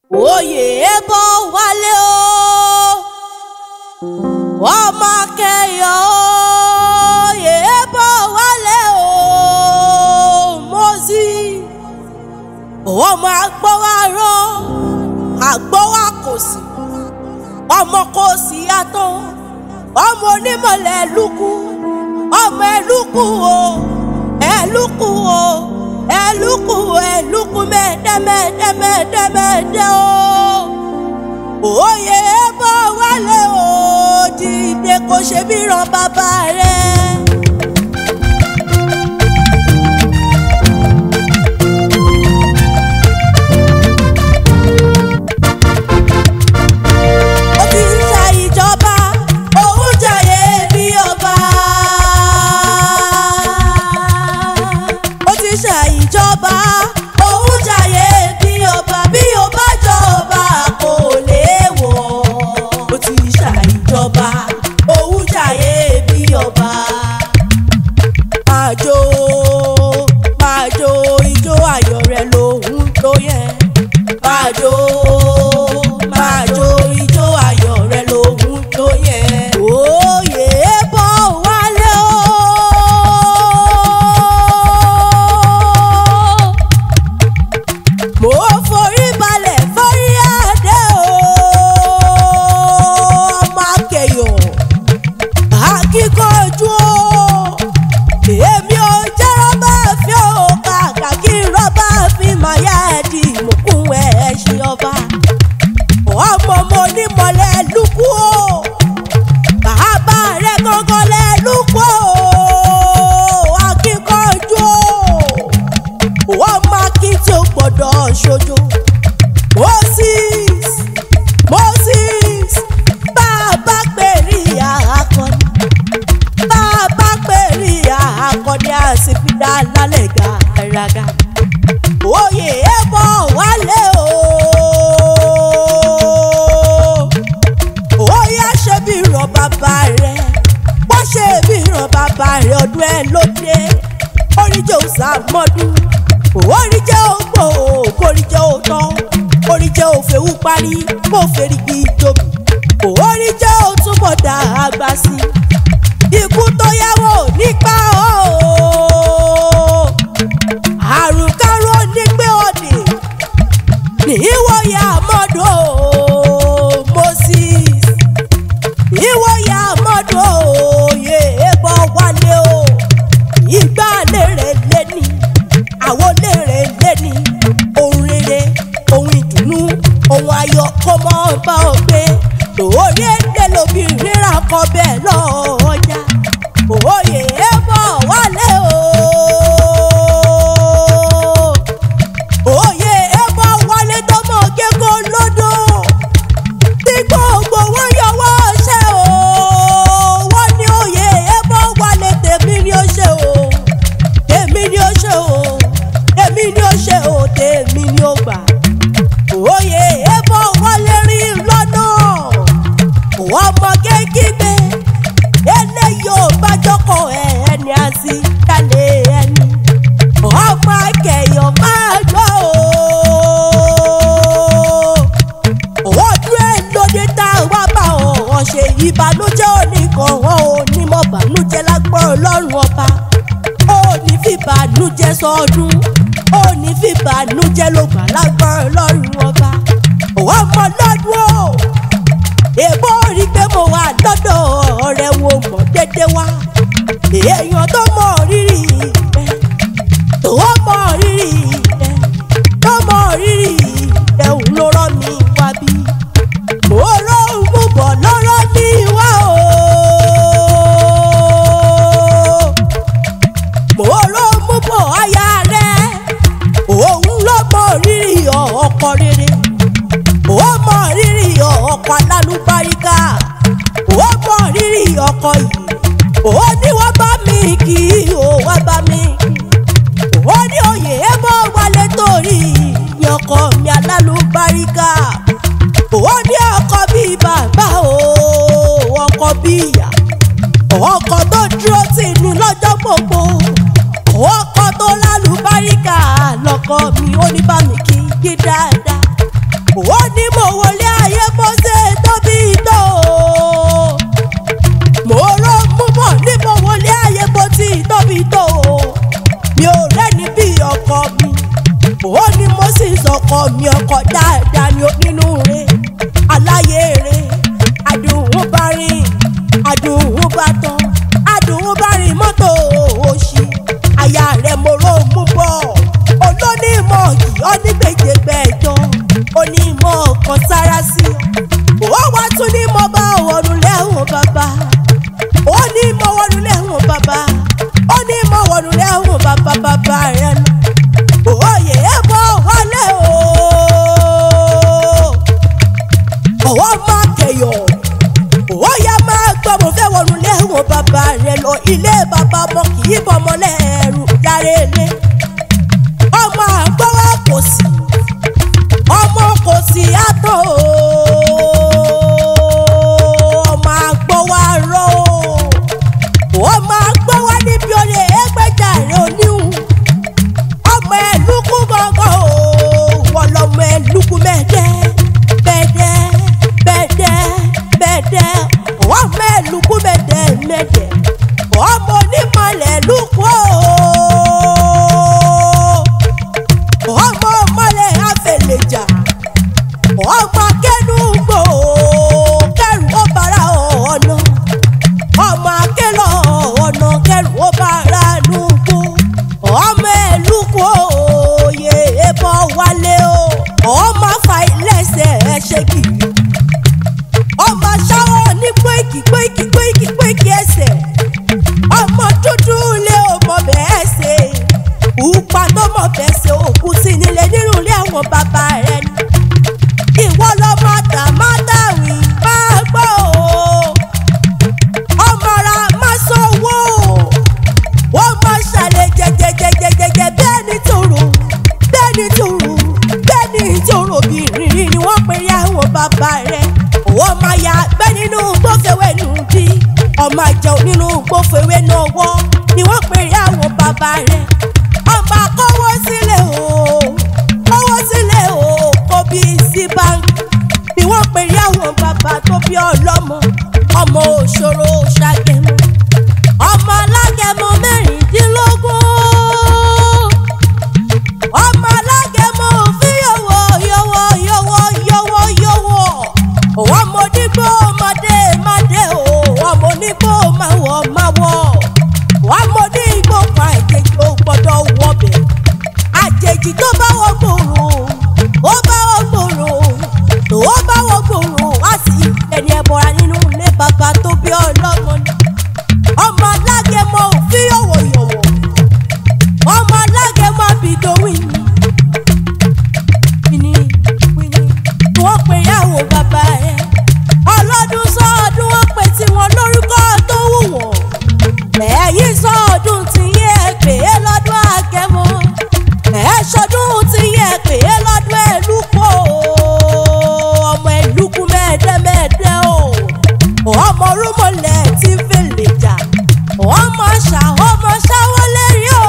oyè bọ́ wálé o ọmọ kẹyọ oyè bọ́ wálé o mọ́sí ọmọ agbọ́wárọ́ agbọ́wá kò sí ọmọ kò sí yàtọ̀ ọmọ onímọ̀lẹ̀ lukú ọmọ ẹlúkú o ẹlúkú o ẹlúkú ẹlúkú mẹ́ẹ̀dẹ́mẹ́ẹ̀dẹ́mẹ́ẹ̀dẹ́ o òye bọ́ wálé o dìde kò ṣe bí ràn bàbá rẹ̀. ó ti ń ṣe ìjọba òun jàyè bí ọba. ó ti ṣe ìjọba òun jàyè bí ọba bí ọba jọba kò léèwọ̀. ó ti ṣe ìjọba òun jàyè bí ọba. máa jó máa jó ijó ayọ̀ rẹ̀ lòun tó yẹ. máa jó máa jó ijó ayọ̀ rẹ̀ lòun tó yẹ. òye bọ́ wálé o. mo forí balẹ̀ forí adé o. ọmọ akẹyọ̀ akíkanjú o. èmi ò jẹ́ rọ́bà fi ò kàkà kí rọ́bà fi máa yá ẹ̀dì ìmùkún ẹ̀ ṣe ọba. ọmọ mo ní mọ̀lẹ́ lukú o. bàbá rẹ̀ gangan lẹ́ lukú o. akíkanjú o wọ́n máa kí tí ó gbọ́dọ̀ ṣojo. Moses Moses bá a bá pèrè akọni bá a bá pèrè akọni àsìfidà lálẹ́ gàràgà. Oyè ẹ̀bọ̀ wálé o. Oyè ṣe bí ràn bàbá rẹ̀ wọ́n ṣe bí ràn bàbá rẹ̀ ọdún ẹ̀ lóde oríjẹ́ òsàmọ́dún oríjẹ́ ògbò oríjẹ́ òtọ́ oríjẹ́ òfèwú parí kó fèrègì ìjòbí oríjẹ́ òtúbọ̀ dá àgbà sí ikú tó yáwó nípa o àrùn káró nígbé òdì níwòye àmọ́dọ̀ Moses ìwòye àmọ́dọ̀ òye bọ́ wálé o ìgbà lèrè lẹ́ni àwọn lèrè lẹ́ni ohun rere ohun ìdùnnú ohun ayọ̀ kó mọ́ bá ọ gbé lórí èdè lóbìnrin rà kọ́ bẹ́ẹ̀ lọ́ọ́jà òye ẹ bọ̀ wálé o. òye ẹ bọ̀ wálé tó mọ̀ kéko lódò tí gbogbo wọn yọwọ́ ṣe o wọ́n ní òye ẹ bọ̀ wálé tèmi ni ó ṣe o tèmi ni ó ṣe o tèmi ni ó ṣe o tèmi ni ó gbà òye ẹ bọ̀ wálé rí lọ́nà ọmọ kékeré eléyìí ò bá jókòó ẹ ẹni àti kálẹ̀ ẹni ọmọ akẹyọ máa gbọ́ o ọdún ẹ lóde tá a wá bá ọ ṣe ìbànújẹ́ oníkan wọn ò ní mọ bànújẹ́ lágbọ́n ọlọ́run ọba ó ní fi bànújẹ́ sọdún ó ní fi bànújẹ́ ló gbà lágbọ́n ọlọ́run ọba ọmọ lọ́dún o èbó rí pé mo wà lọ́dọ̀ ọ̀rẹ́ wo mọ̀ dédé wá èèyàn tó mọ̀ rírì rẹ̀ tó mọ̀ rírì rẹ̀ tó mọ̀ rírì rẹ̀ òun ló rán mi wá bí mo lóhùn mú bọ̀ lọ́rọ́ mi wá o mo lóhùn mú bọ̀ aya rẹ̀ òun ló mọ̀ rírì ọkọ rere ó mọ rírì ọkọ alálùbáríkà ó mọ rírì ọkọ yìí ó ní wọ́n bá mi kì í ó wá bá mi kì í ó ní òye ẹ bọ́ wálé torí ní ọkọ mi alálùbáríkà ó ní ọkọ bíi bàbá o ọkọ bíi ìyá ọkọ tó dúró tì ní lọ́jọ́ gbogbo ọkọ tó lálùbáríkà lọ́kọ mi ó ní bá mi kí kí dáadáa ó ní mo wọlé ayé bó ṣe tóbi tó mo rọ mú bọ̀ ní mo wọlé ayé bó ti tóbi tó mi ò rẹ́ni bí ọkọ mi ó ní mo sì sọkọ mi ọkọ dáadáa ni ó nínú rẹ̀ aláyé rẹ̀ àdùnún bá rìn àdùnún bá tán àdùnún bá rìn mọ́tò òṣì àyà rẹ̀ mo rò mú bọ̀ olónímọ̀ yìí ó ní gbèjègbèjọ onímọ̀ kan sára sí ó wá tún ní mo bá wọnú lẹ́hùn bàbá ó ní mo wọnú lẹ́hùn bàbá ó ní mo wọnú lẹ́hùn bàbá bàbá rẹ̀ nù òye bọ̀ wọlé o ọwọ́ máa kẹyọ̀ ó yá máa gbọ́ mo fẹ́ wọnú lẹ́hùn bàbá rẹ̀ lọ ilé bàbá ọmọ kì í bọ́mọ lẹ́rù lára ilé ọmọ àgbọ̀wọ́ kò sí ọmọ kò sí àtọ̀ ọmọ àgbọ̀wọ́ arọ́ ọmọ àgbọ̀wọ́ níbi olè ẹgbẹ́jà rẹ̀ oníhùn ọmọ ẹlùkù gbọ̀ngàn o wọ́n lọ́mọ ẹlùkù mẹ́ẹ̀dẹ́ mẹ́ẹ̀dẹ́ mẹ́ẹ̀dẹ́ mẹ́ẹ̀dẹ́ ọmọ ẹlùkù mẹ́ẹ̀dẹ́ mẹ́ẹ̀dẹ́ ọmọ onímọ̀lẹ̀ lùkù o ọmọ mọ́lẹ̀ àfẹlẹ̀jà ọmọ kẹnu gbò kẹrù ó bára ọ̀nà ọmọ akẹ́lọ̀ ọ̀nà kẹrù ó bára nùgbò ọmọ ẹ̀lùkù òye ẹbọ wálé o ọmọ afa ilẹ̀ṣẹ̀ ẹ ṣe kiri ọmọ ṣáwọ́ ní péèkì péèkì péèkì péèkì ẹsẹ̀ ọmọ dúdú lé ọmọ bẹ́ẹ̀ ṣe pupa tó mọ̀ bẹ́ẹ̀ ṣe òkú sí nílé nínú ilé àwọn bàbá rẹ̀ ni ìwọ lọmọ àtàmátàwí máa gbọ́ o ọmọ ra má sanwó wọ́n máa ṣàlẹ̀ jẹjẹjẹjẹjẹjẹ bẹ́ẹ̀ ni tòrò bẹ́ẹ̀ ni tòrò bẹ́ẹ̀ ni tòrò bìrìrì ni wọ́n pe ya àwọn bàbá rẹ̀ wọ́n máa ya gbẹ́ nínú gbófewé nù bí ọmọ àjẹun nínú gbófewé náà wọ́ ni wọ́n pe ya àwọn bàbá rẹ̀ ọmọ akọ́wọ́ sílẹ̀ o kọ́wọ́ sílẹ̀ o kò bí sí báńkì ni wọ́n pe ya àwọn bàbá tó bí ọlọ́mọ ọmọ òṣòro ṣàgẹ̀mọ́ ọmọ alágẹmọ mẹ́rìndínlógún ọmọ alágẹmọ òfin yọwọ yọwọ yọwọ yọwọ yọwọ ọmọ onígbò ọmọdé mádé o ọmọ onígbò máwọ máwọ ọmọ onígbò kan àjèjì ò gbọ́dọ̀ wọbẹ̀ àjèjì tó bá wọ gbòòrò ó bá wọ gbòòrò ó bá wọ gbòòrò wá sí ẹni ẹbọra nínú ilé bàbá tó bí ọlọ́mọ ni ọmọ alágẹmọ òfin yọ̀wọ̀yọ̀wọ̀ ọmọ alágẹmọ bìdówìn ni wíní wọ́n pe yàwó bàbá ẹ̀ ọlọ́dún sọ́ọ̀dún wọ́n pe tiwọn lórúkọ tó wù wọ́n ẹ̀yìn sọ́ọ̀dún ti yẹ pé lọ́dún àgẹmọ ẹ̀ ṣọdún ti yẹ pé lọ́dún ẹ̀lúkọ ọmọ ẹ̀lúkú mẹ́ẹ̀dẹ́mẹ́ẹ̀dẹ́ o ọmọ rúmọlẹ̀ tí fèlè jà ọmọ ṣá ọmọ ṣáwọ́ lérí o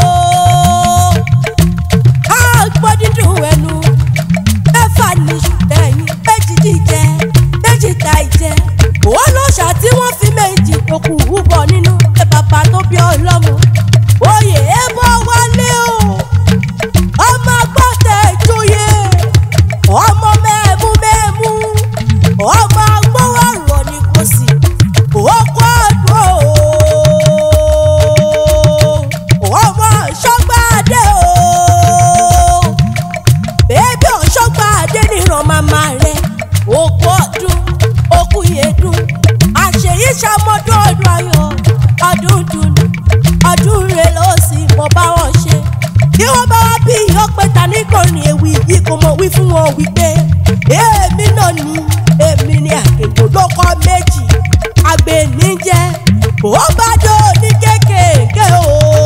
á gbọ́ dídùn ẹnu mẹ́fà ní ẹ̀yìn méjì jíjẹ méjì ta ìjẹ òun ló ṣá tí wọ́n fi méjì tó kù wúbọ̀ nínú ẹ bàbá tó bí ọlọ́mọ oyè ẹ bọ́ wálé o ọmọ gbọ́tẹ̀ ìjòyè ọmọ mẹ́ẹ̀mú mẹ́ẹ̀mú ọmọ agbówó ọ̀rọ̀ ni kò sí òkú ọdún o ọmọ ṣọgbàdé o bébí ọ̀ṣọ́gbàdé nìran màmá rẹ̀ òkú ọdún òkú yẹdùn àṣeyí ṣàmọ́dún ọdún ayọ̀ ọdún dùnú ọdún rẹ̀ ló sì mọ̀ bá wọn ṣe bí wọ́n bá wá bí ọpẹta nígbòrin ewì yìí kò mọ̀ wí fún wọn wípé èmi náà ni èmi ni àkèkò lóko méjì àgbẹ̀ní jẹ́ ó bá dó ní kékèké o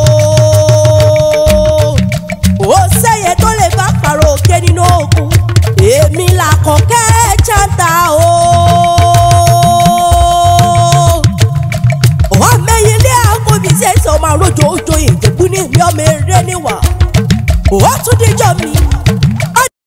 ó sẹ́yẹ tó lè bá pàrọ̀ òkè nínú ogun èmi là kọ̀kẹ́ chanta o. ọmọ ẹyin ilé àkọ́bí ṣẹ̀ṣẹ̀ ọmọ àròjọ òjò ìjẹ̀bú ní ìmí ọmọ eré níwà ó tún díjọ́ mi